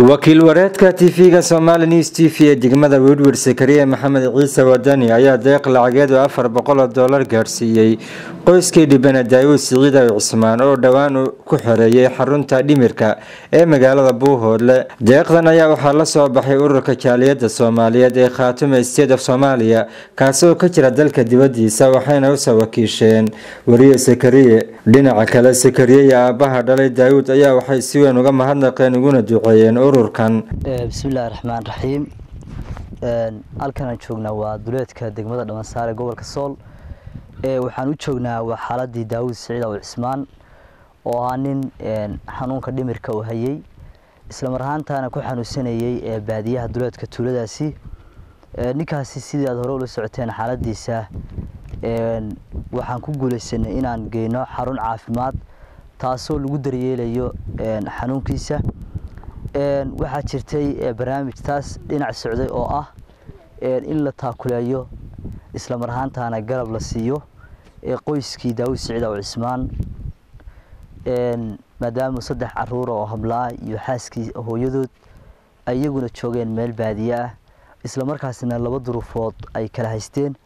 wakiil wareedka tv-ga somali news t v ee degmada wedward sakariye maxamed ciise wadani ayaa deeq lacageed oo afar boqol oo doolar gaadhsiiyey qoyskii dhibana daawud siciid aw cismaan oo dhowaan ku xoreeyay xarunta dhimirka ee magaalada buuhoodle deeqdan ayaa waxaa la soo baxay ururka jaaliyada soomaaliyeed ee khaatume state of soomaaliya kaasoo ka jira dalka dibadiisa waxayna usoo wakiisheen wariye sakariye dhinaca kale sakariye iyo aabaha dhalay daawud ayaa waxay si weyn uga mahadnaqeen uguna duceeyeen ururkan bismillahi raxmaan raxiim halkanaan joognaa waa duleedka degmada dhamansaare gobolka sool waxaan u joognaa waa xaaladii daawud siciid aw cismaan oo ahaa nin xanuunka dhimirka uu hayay islamar ahaantaana ku xanuunsanayay baadiyaha duleedka tuuladaasi ninkaasi sidii aad hore ula socoteen xaaladiisa waxaan ku guuleysanay inaan geyno xarun caafimaad taasoo lagu daryeelayo xanuunkiisa waxaa jirtay barnaamij taas dhinac socday oo ah in la taakuleeyo islamar ahaantaana garab la siiyo qoyskii daawud siciid aw cismaan maadaama saddex caruura oo hablaa iyo xaaskii hooyadood ay iyaguna joogeen meel baadiye ah isla markaasina laba duruufood ay kala haysteen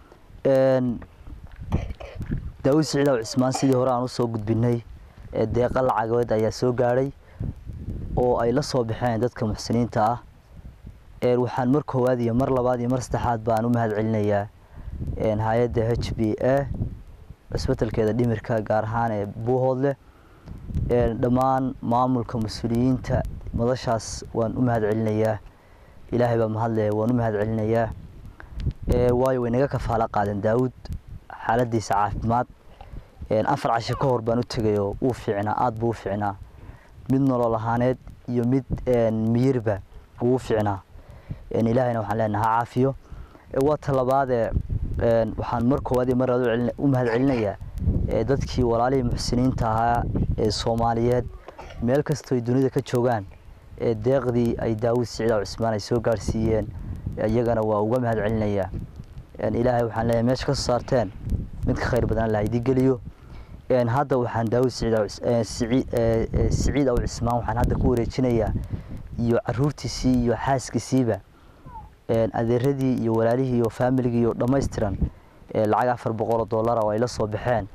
daawud siciid aw cismaan sidii hore aan usoo gudbinay deeqa lacageed ayaa soo gaadhay oo ay la soo baxeen dadka muxsiniinta ah waxaan mar koowaad iyo mar labaad iyo mar saddexaad baan u mahad celinayaa hay-adda h b a cusbitalkeeda dhimirka gaar ahaan ee buuhoodleh dhammaan maamulka mas-uuliyiinta madashaas waan u mahad celinayaa ilaahay baa mahadle waan u mahad celinayaa waayo way naga kafaalo qaadeen daawud xaaladiisa caafimaad afar casho ka hor baan u tegayoo wuu fiicnaa aada buu u fiicnaa mid nolol ahaaneed iyo mid miyirba wuu fiicnaa ilaahayna waxaan leenaha ha caafiyo waa talabaadee waxaan mar koowaad iyo mar labaad u mahad celinayaa dadkii walaalihii muxsiniinta ahaa ee soomaaliyeed meel kastoo ay dunida ka joogaan deeqdii ay daawud siciid aw cismaan ay soo gaarhsiiyeen iyagana waa uga mahad celinayaa ilaahay waxaan leeyahay meesha ka soo saarteen mid ka khayr badan allah idii geliyo hadda waxaan daawud siciid aw cismaan waxaan hadda ku wareejinayaa iyo caruurtiisii iyo xaaskiisiiba adeeradii iyo walaalihii iyo faamiligii iyo dhammaystiran lacag afar boqoloo dollara oo ay la soo baxeen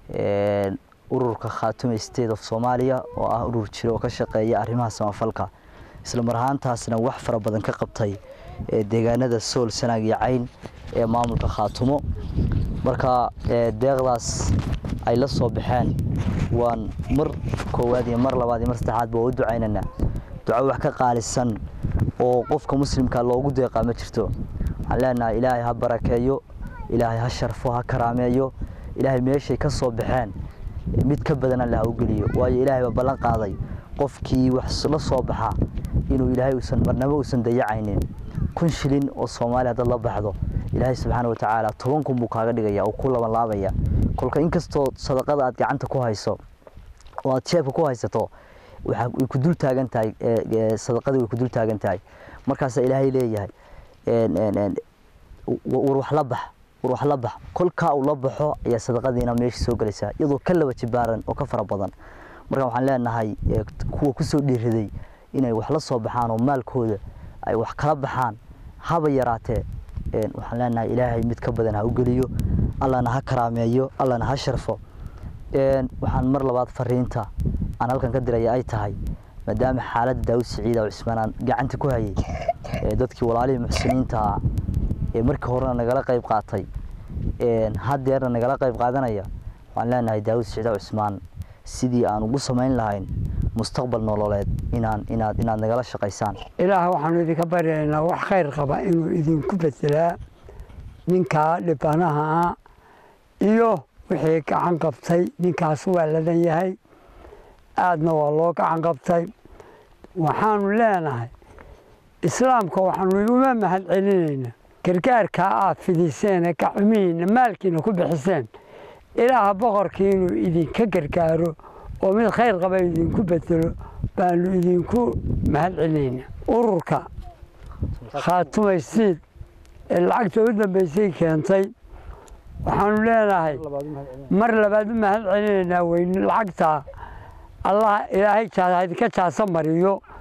ururka khaatume state of soomaaliya oo ah urur jiro oo ka shaqeeya arrimaha samafalka isla mar ahaantaasna wax fara badan ka qabtay deegaanada sool sanaag iyo cayn ee maamulka khaatumo marka deeqdaas ay la soo baxeen waan mar koowaad iyo mar labaad iyo mar saddexaadba waa u ducaynaynaa duco wax ka qaalisan oo qofka muslimka loogu deeqaa ma jirto waxaan leenahay ilaahay ha barakeeyo ilaahay ha sharfo ha karaameeyo ilaahay meeshay ka soo baxeen mid ka badan alle ha u geliyo waayo ilaahay baa ballan qaaday qofkii wax la soo baxa inuu ilaahay uusan marnabo uusan dayacaynin kun shilin oo soomaaliya haddaad la baxdo ilaahay subxaana watacaala toban kun buu kaaga dhigaya oo ku laban laabaya kolka inkastoo sadaqada aad gacanta ku hayso oo aad jeebka ku haysato way ku dul taagan tahay sadaqadii way ku dul taagan tahay markaasaa ilaahay leeyahay war wax la bax war wax la bax kolkaa uu la baxo ayaa sadaqadiina meesha soo gelaysaa iyadoo ka laba jibaaran oo ka fara badan marka waxaan leenahay kuwa kusoo dhiiraday inay wax la soo baxaan oo maalkooda ay wax kala baxaan haba yaraatee waxaan leenahay ilaahay mid ka badan ha u geliyo allana ha karaameeyo allana ha sharfo waxaan mar labaad fariinta aan halkan ka diraya ay tahay maadaama xaaladda daawud siciid aw cismaan aan gacanta ku hayay dadkii walaalihii muxsiniinta ah ee markii horena nagala qayb qaatay haddeerna nagala qayb qaadanaya waxaan leenahay daawud siciid aw cismaan sidii aan ugu samayn lahayn mustaqbal nololeed inaan inaad inaad nagala shaqaysaan ilaah waxaanu idinka baryaynaa wax khayr qaba inuu idinku bedelaa ninkaa dhibanaha ah iyo wixii gacan qabtay ninkaas waa ladan yahay aadna waa loo gacan qabtay waxaanu leenahay islaamka waxaanu uma mahad celinaynaa gargaarkaa aad fidiseene gacmihiinna maalkiina ku bixiseen ilaaha boqorkii inuu idinka gargaaro oo mid khayr qaba idinku bedelo baanu idinku mahad celinaynaa ururka khaatumeysiid ee lacagta u dambeysay keentay waxaanu leenahay mar labaad u mahad celinaynaa weyn lacagtaa allah ilaahay idinka jaasa mariyo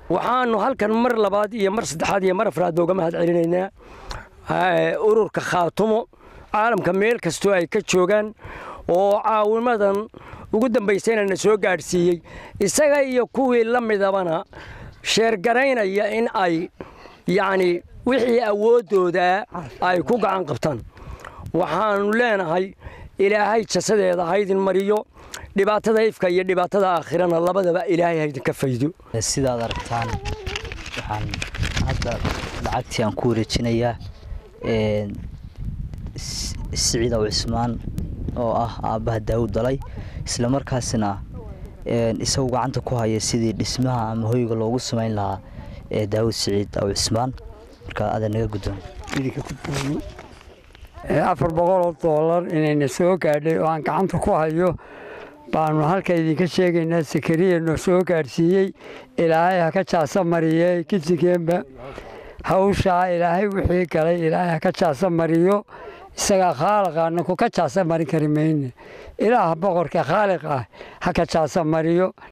waxaanu halkan mar labaad iyo mar saddexaad iyo mar afraad uga mahad celinaynaa ururka khaatumo caalamka meel kastoo ay ka joogaan oo caawimadan ugu dambaysayna na soo gaadhsiiyey isaga iyo kuwii la midabana sheergaraynaya in ay yacni wixii awooddoodaa ay ku gacan qabtaan waxaannu leenahay ilaahay jasadeeda haydin mariyo dhibaatada ifka iyo dhibaatada aakhirana labadaba ilaahay haydinka faydo sidaad aragtaan waxaan hadda lacagtii aan ku wareejinayaa siciid aw cismaan oo ah aabbaha daawud dalay isla markaasina isagu gacanta ku haya sidii dhismaha ama hoyga loogu samayn lahaa ee daawud siciid aw cismaan marka adaa naga guddoon afar boqoloo doolar inayna soo gaadhay oo aan gacanta ku hayo baanu halka idinka sheegaynaa sakariya noo soo gaadhsiiyey ilaahay ha ka jaasa mariye kisigeenba hawshaa ilaahay wixii galay ilaahay ha ka jaasa mariyo isagaa khaaliqaana ku ka jaasa marin kari mayne ilaah boqorka khaaliq ah ha ka jaasa mariyo